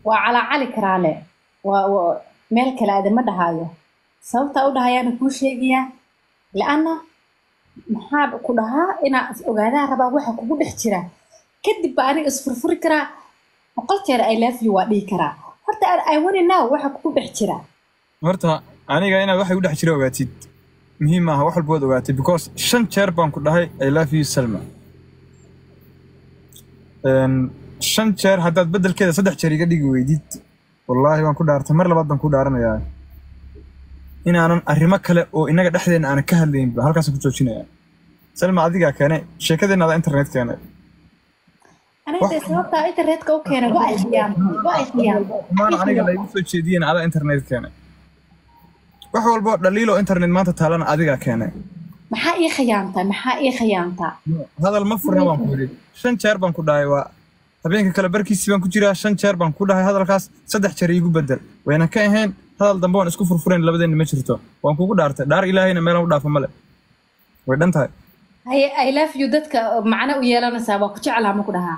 waa calaacali karaale waa waa- meel kale aadama dhahaayo sababtaa u dhahayaana kuu sheegayaa la-anna maxaa ku dhahaa inaa is ogaadaa rabaa waxa kugu dhex jira kadib baa aniga isfurfuri karaa boqol jeer i love you waa dhihi karaa horta i wanna know waxa kugu dhex jira horta aniga inaad waxay u dhex jira ogaatid muhiim maaha wax walba waad ogaatid because shan jeer baan ku dhahay i love you salma Een, shan jeer haddaad beddelkeeda saddex jeer iga dhigi weydid wallaahi waan ku dhaartay mar labaad baan ku dhaaranayaa inaanan arrimo kale oo innaga dhexdeena aanan ka hadlaynba halkaasaan ku joojinayaa salma adigaa keenay sheekadeenna adaa internet keenay aniga dee sababtaa internetka u keenay waa ay khiyaamtay waa ay khiyaamtay maan aniga laygu soo jeediyeen adaa internet keenay wax walbo dhaliiloo internet maanta taalana adigaa keenay maxaa ii khiyaamtaa maxaa ii khiyaamtaa hadal ma furna baan ku yidhi shan jeer baan ku dhahay waa habeenka kale barkiisii baan ku jiraa shan jeer baan ku dhahay hadalkaas saddex jeer iigu bedel wayna ka ahayn hadal dambe waan isku furfurayn labadeenna ma jirto waan kugu dhaartay dhaar ilaahayna meelan u dhaafa male way dhan tahay haye i love you dadka macno u yeelanaysaa waa ku jeclaa ma ku dhahaa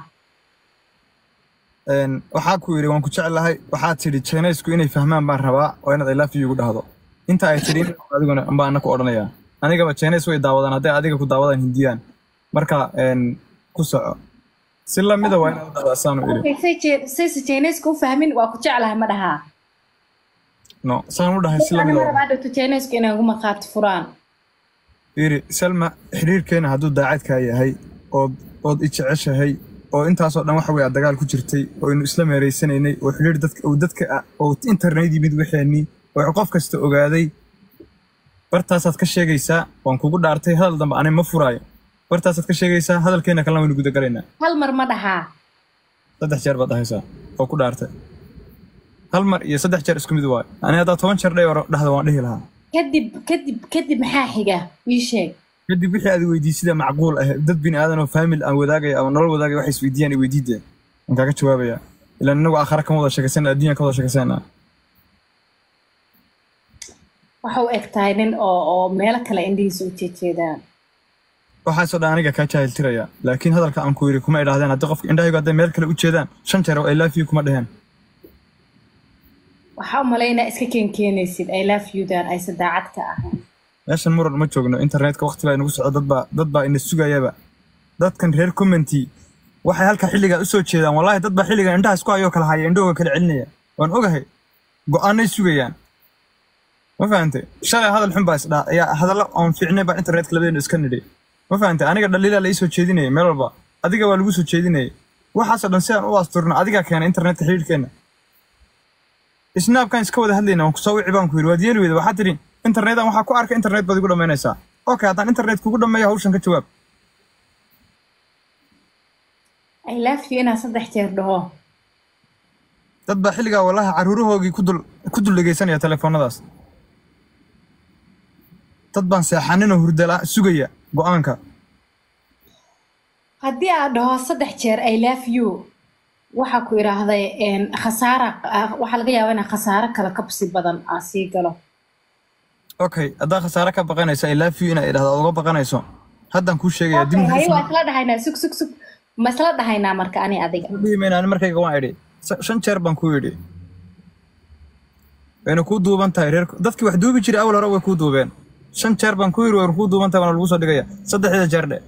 Een, waxaa ku yidhi waan ku jeclahay waxaad tidhi jeenaysku inay fahmaan baan rabaa oo inaad i love you igu dhahdo inta ay tidhi in adiguna ambaa ana ku odhanayaa anigaba jeenays way daawadaan hadday adiga ku daawadaan hindiyaan marka een, ku soco si lamida waa inaad u dhahdaa saanu idhi Okay, say je- sayse jeenayska u fahmin waa ku jeclahay ma dhahaa no saan u dhahay si lamida ma waa rabaa dhowto jeenayska inay ugu markhaati furaan yiri salma xiriirkeena hadduu daacadkaa yahay ood ood i jeceshahay oo intaasoo dhan waxa weye aad dagaal ku jirtay oo aynu isla meeraysanaynay oo xiriir dadka oo dadka ah oo internet yimid waxeenii oo qof kasta ogaaday bartaasaad ka sheegaysaa waan kugu dhaartay hadal dambe ani ma furaayo bartaasaad ka sheegaysaa hadalkeena kalena waynu gudagalaynaa hal mar ma dhahaa saddex jeer baad dhahaysaa oo ku dhaartay hal mar iyo saddex jeer isku mid waayo ani haddaa toban jeer dhay dhahda waan dhihi lahaa kadib kadib kadib maxaa xiga ii sheeg kadib wixii aad weydiisida macquul ah dad bini aadan oo faamil aan wadaagaya ama nolol wadaagaya waxay isweydiiyaan i weydiideen waan kaaga jawaabaya ilaan inagu aakhara kama wada sheekaysana adduunya ka wada sheekaysana waxa u eg tahay nin oo oo meelo kale indhihiisa u jeejeedaan waxaasoo dhan aniga kaa jaahiltiraya laakiin hadalka aan ku yidhi kuma idhaahdeen haddii qofka indhahaygu hadday meel kale u jeedaan shan jeer oo i love you kuma dheheen waxaa u malaynaa iska keenkeenaysid i love you dan aysan daacad ka ahayn meeshan muran ma joogno internetka waqti baa inagu socdo dad baa dad baa ina sugayaba dadkan reer commenty waxay halka xilligaa usoo jeedaan wallaahi dad baa xilligan indhaha isku hayoo kala haya indhahooga kala celinaya waan ogahay go-aanay sugayaan ma fahantay shalay hadal xun baa isdhaa ayaa hadallo oon fiicnay baa internetka labadeenu iska nidhay ma fahantay aniga dhaliilaa la ii soo jeedinayay meel walba adiga waa lagu soo jeedinayay waxaasoo dhan si aan u asturno adigaa keena internetka xiriirkeenna snaabkan iska wada hadlayna waan kusoo wici baan ku yidhi waad yeeli weyda waxaad tidhi internetan waxaa ku arka internet baad igu dhammaynaysaa okay haddaan internet kugu dhammeeyo hawshan ka jawaab i love you inaan saddex jeer dhaho dad baa xilligaa wallahi caruurahoogii ku dul ku dul dhegaysanaya telefoonadaas dad baan seexaninoo hurdala sugaya go-aanka haddii aad dhaho saddex jeer i love you waxaa ku idhaahday een, khasaara ah, waxaa laga yaabaa inaa khasaaro kale kabsi badan aa sii galo okay haddaa khasaare ka baqanayso i love you inaa idhahdo aad uga baqanayso haddaan kuu sheegaya dib Okay, haye waa isla dhahaynaa sug sug sug ma isla dhahaynaa marka ani adiga dhihimayna ani markayga waan idhi Sa- shan jeer baan kuu idhi wayna kuu duuban tahay reer dadkii wax duubi jiray awal hore way kuu duubeen shan jeer baan kuu idhi wayna kuu duuban tahay waana lagu soo dhigaya saddexda jeer dhe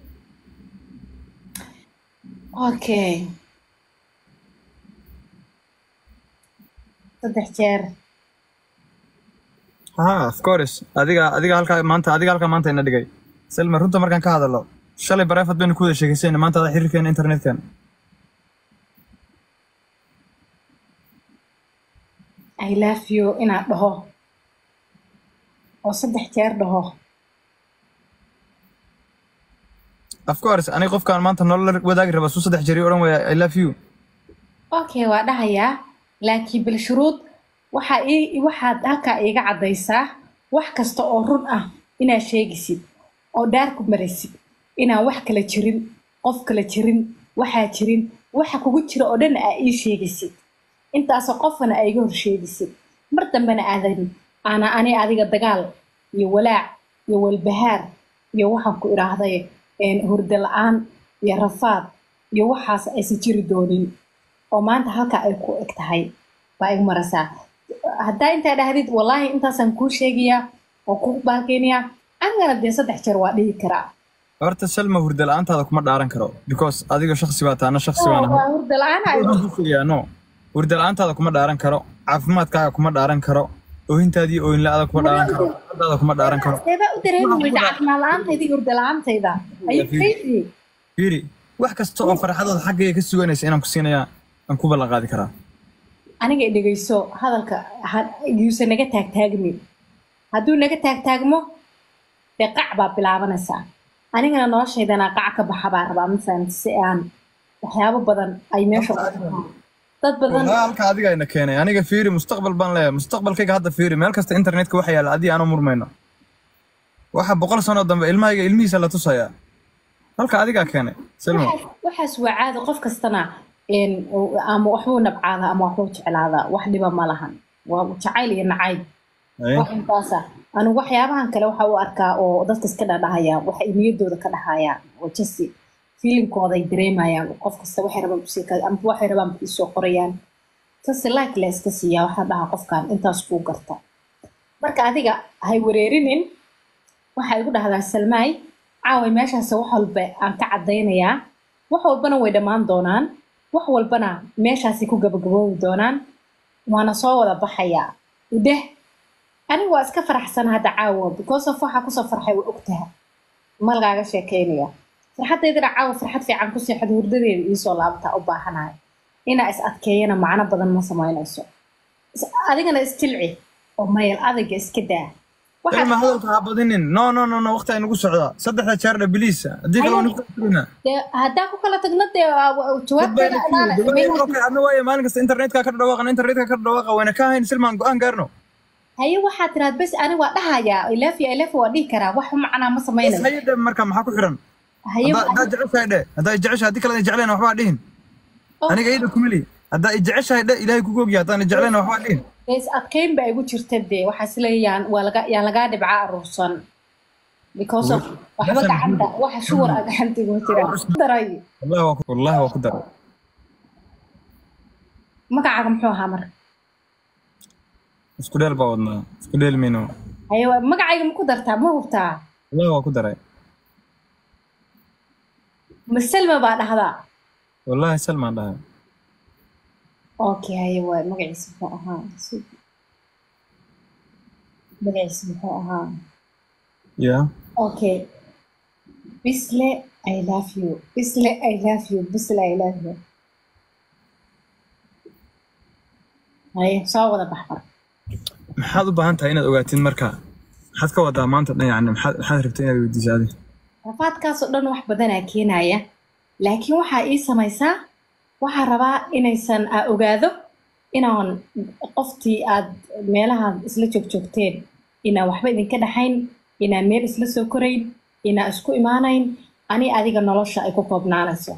okay saddex jeer ha of course adiga adiga halkaa maanta adiga halkaa maanta ina dhigay selma runta markaan ka hadalo shalay bareefad baynu ku wada sheekaysayna maanta ada xiriirkeena internetkeena i love you inaad dhaho oo saddex jeer dhaho of course aniga qofkaan maanta nolol la wadaagi raba suu saddex jeer ii odhan waya i love you okay waa dhahayaa laakiin bilshuruud waxaa ii waxaad halkaa iiga caddaysaa wax kasta oo run ah inaad sheegisid oo dhaar ku maraysid inaan wax kala jirin qof kala jirin waxaa jirin waxa kugu jira oo dhan aa ii sheegisid intaasoo qofana aa iga hor sheegisid mar dambena aadan aana ani adiga dagaal iyo walaac iyo walbahaar iyo waxaan ku idhaahday een, hurdo la-aan iyo rafaad iyo waxaas aysan jiri doonin oo maanta halka ay ku eg tahay baa igu maraysaa haddaa intaa dhahdid wallaahi intaasaan kuu sheegayaa oo ku baalkeynayaa anigana dee saddex jeer waa dhihi karaa horta salma hurda la-aantaada kuma dhaaran karo because adiga shaksi baa taana shaksi baan ahay waa hurda la-aan ay Waxaan kuu sheegayaa, no hurda la-aantaada kuma dhaaran karo caafimaadkaaga kuma dhaaran karo oohintaadii oohin la-aada kuma dhaaran karo daada kuma dhaaran karo seebaa u dareemi weyda caafimaad la-aantayda iyo hurda la-aantayda ayuu crazy fiiri wax kasta oo farxadooda xaggayga ka suganaysa inaan ku siinayaa aan ku ballan qaadi karaa aniga i dhegeyso hadalka ha- yuusan naga taagtaagmin hadduu naga taagtaagmo dee qac baa bilaabanaysaa anigana noloshaydana qac ka baxa baa rabaa ma fahamti si aan waxyaabo badan ay meesha u arkaan. dad badan Wallahi halka adiga ina keenay aniga fiiri mustaqbal baan leeyahay mustaqbalkayga hadda fiiri meel kasta internetka waxa yaalla adii aanu murmayno waxa boqol sano dambe ilmahayga ilmihiisa la tusayaa halka adigaa keenay salma waxaas- waxaas waa caadi qof kastana een, ama waxbuu nabcaada ama waxbuu jeclaada wax dhiba ma lahan waa jacayl iyo nacayb Ay, wax intaasa anigu waxyaabahan kale waxa u arkaa oo dadka iska dhadhahayaan waxa ay niyadooda ka dhahayaan oo jasi feelingkooda ay dareemayaan qof kasta waxay rabaan kusii ka ama waxay rabaan kusii soo qorayaan sase like la iska siiyaa waxaa dhahaa qofkan intaas kuu garta marka adiga hay wareerinin waxaa igu dhahdaa salmaay caaway meeshaas wax walba aan ka caddaynayaa wax walbana way dhammaan doonaan wax walbana meeshaasay ku gabagaboobi doonaan waana soo wada baxayaa idheh anigu waa iska faraxsan hadda caawa because of waxaa kusoo farxay waa ogtaha ma lagaaga sheekeynaya farxaddeydana caawa farxad fiican ku seexda hurdadeeda iisoo laabtaa u baahanahay inaa is adkeeyana macno badan ma samaynayso Is- adigana isjilci oo mayal adayga iska daa waxaad salma hadalka ha badinin no no no no waqti ay nagu socdaa saddexda jeer dha biliisa haddii kale wanu kuina dee haddaan ku kala tagno dee waa- waa- jawaabteeda anaana samayn adna waaye maalin kasta internetka ka dhawaaqa internetka ka dhawaaqa wayna ka hayn silmaan go-aan gaarno haye waxaad tiraad bes ani waa dhahayaa ilafi ilafi waa dhihi karaa wax macnaa ma samaynayo haye dhe marka maxaa ku xiran haye haddaa haddaa jeceshahay dhe haddaa i jeceshahay haddii kale i jecleen waxbaa dhihin Oh. aniga ida kumeli haddaa i jeceshahay dhe ilaahay kugu ogyahay haddaan i jecleen waxbaa dhihin is adkeyn ba igu jirta dee waxaa isleeyaan waa laga yaan lagaa dhibca aruursan because of waxba Meeshan gacanta waxa shuwar a gacanta igu jira daray wallahi waa ku wallahi waa ku daray magacaaga muxuu ahaa marka isku dheel baa wadnaa isku dheel mayno haye waa- magacayga ma ku dartaa ma hubtaa wallahi waa ku daray maselma baa dhahdaa wallahi salmaan dhahay okay haye waay magaciisa muxuu ahaa Sug. magaciisa muxuu ahaa ya okay bisle i love you bisle i love you bisle i love you haye soo wada bax marka maxaad u baahan tahay inaad ogaatid marka maxaad ka wadaa maanta dhan yani maxaad maxaad rabtay inaad weydiiso adi rafaadkaasoo dhan wax badanaa keenaya laakiin waxaa ii samaysaa waxaa rabaa inaysan aa ogaado inaan qoftii aad meelaha isla joogjoogteen inaan waxba idinka dhaxayn inaan meel isla soo korayn inaan isku imaanayn ani adiga nolosha ay ku koobnaanayso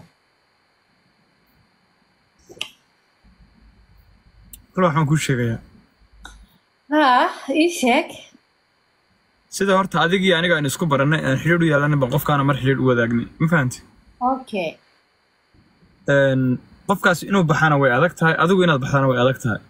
kale waxaan kuu sheegayaa haa ii sheeg sida horta adigii aniga aan isku barannay aan xidhiidh u yeelanay bal qofkaana mar xidhiidh u wadaagnay ma fahanti okay Een, qofkaas inuu baxana way adag tahay adigu inaad baxdana way adag tahay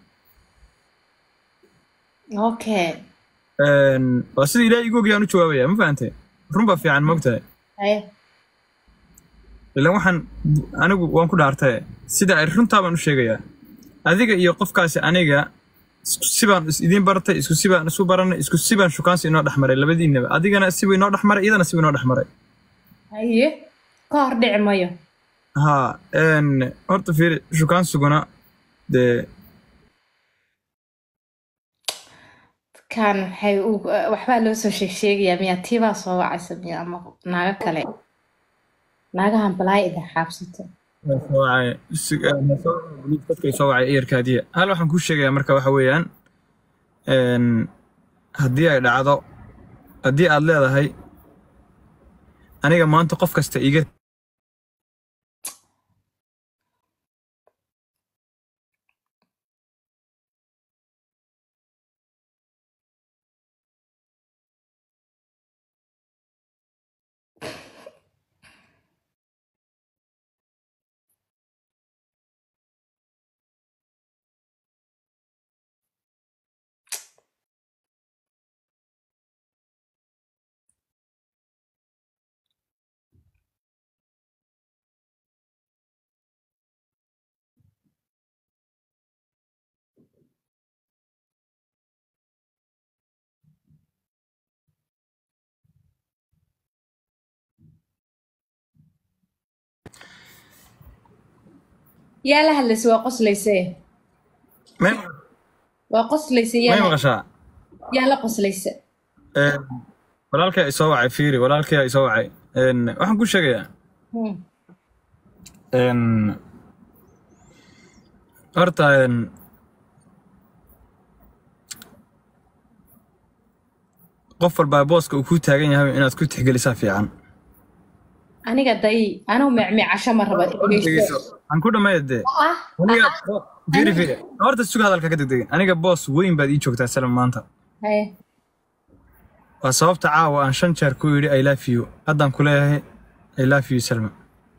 okay Een, waa sida ilaahay igu ogyahay aan u jawaabaya ma fahantay run baa fiican ma ogtahay haye ilaan waxaan anigu waan ku dhaartay sida ay runtaa baan u sheegayaa adiga iyo qofkaasi aniga isku sibaan is idiin baratay isku sibaan isu baranay isku sibaan shukaansi inoo dhex maray labadiinaba adigana sibu inoo dhex maray iyadana sibu inoo dhex maray haye ka hor dhici mayo haa een, horta fiiri shukaansuguna dee kan waxay u waxbaa loo soo sheeg sheegayaa miyaa tiibaa soo wacaysa miya ama naago kale naagahan balaaya idin xaabsato soo wacay si- eh, soo wacay, dadkay soo wacay eerkaadiya hal waxaan kuu sheegayaa marka waxa weeyaan een, haddii ay dhacdo haddii aad leedahay aniga maanta qof kasta iga yaa la hadlaysa waa qoslayse may waa qoslayse may yaa maqashaa yaa la qoslaysa Een, walaalkay isoo wacay fiiri walaalkay isoo wacay Een, waxaan ku sheegayaa Hmm. een, horta een, qof walbaa booska uu ku taagan yahay inaad ku tixgelisaa fiican aniga day anuu mecmecasho ma raba dhegeyso aan ku dhammeeya dee ah aniga fiiri fiiri horta suga hadalka ka degdegin aniga boos weyn baad ii joogtaa salam maanta haye waa sababta caawa aan shan jeer ku yidhi i love you haddaan ku leeyahay i love you salma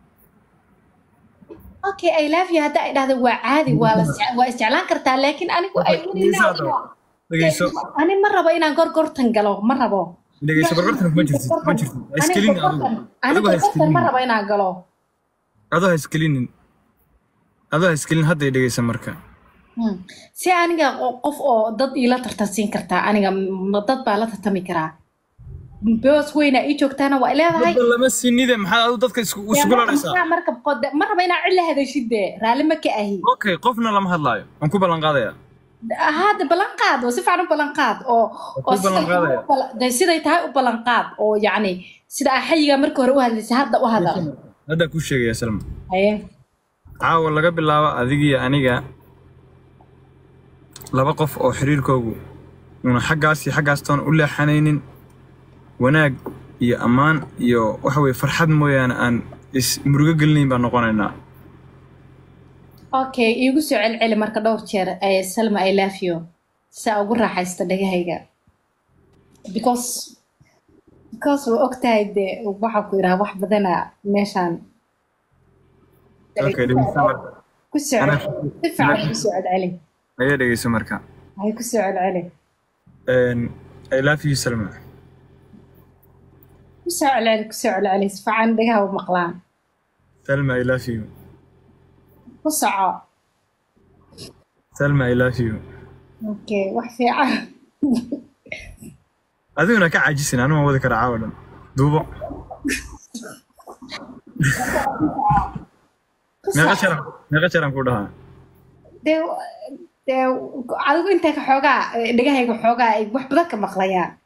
okay i love you hadda ay dhahdo waa caadi waa la isje- waa isjeclaan kartaa laakiin anigu ay dhegeyso haddaba dhegeyso ani ma rabo inaan gorgortan galo ma rabo dhegeyso gorgortan kuma jirtid kuma jirtid ha iskelinin adigu adigu ha anigu gorgortan ma iskelinin rabo inaan galo adoo ha iskelinin adoo ha iskelin hadday dhegeysa marka Hmm. si aniga qo- qof oo dad iila tartansiin kartaa aniga ma dad baa la tartami karaa boos weynaa ii joogtaana waa leedahay dadba lama sinide maxaad adu dadka isku isugu laraysaa marka qod- ma rabo inaan cilla hadashid dee raalli ma ka ahi okay qofna lama hadlaayo waan ku ballan qaadayaa hadda ballan qaad oo si fiican u ballan qaad oo oo ku ballan siday tahay qaadaya. u ballan- dee siday tahay u ballan qaad oo yacni sida aa xayiga marka hore u hadlaysay hadda u hadal haddaa kuu sheegaya salma haye caawa laga bilaabo adigiyo aniga laba qof oo xiriirkoogu una xaggaas iyo xaggaas toona u leexanaynin wanaag iyo ammaan iyo waxa weye farxad mooyaane aan is murugo gelinayn baan noqonaynaa okay iigu soo celceli marka dhowr jeer ee salma i love you saa ugu raaxaysta dhagahayga because because waa ogtahay dee waxaa ku idhaha wax badana meeshaan okay dhegeyso marka ku soo Ana- celceli si fiican ku soo celceli ayaa dhegeyso marka hay ku soo celceli Een, i love you salma ku soo celceli ku soo celceli si fiican dhagaha u maqlaan salma i love you ku soco salma i love you okay wax fiican adiguna ka caajisin anuma wadi kara caawa dhan duubo ku meeqa soco jaran meeqa jaran ku dhahaa dee dee adigu intay ka xoogaa dhagahayga xoogaa ay wax badan ka maqlayaan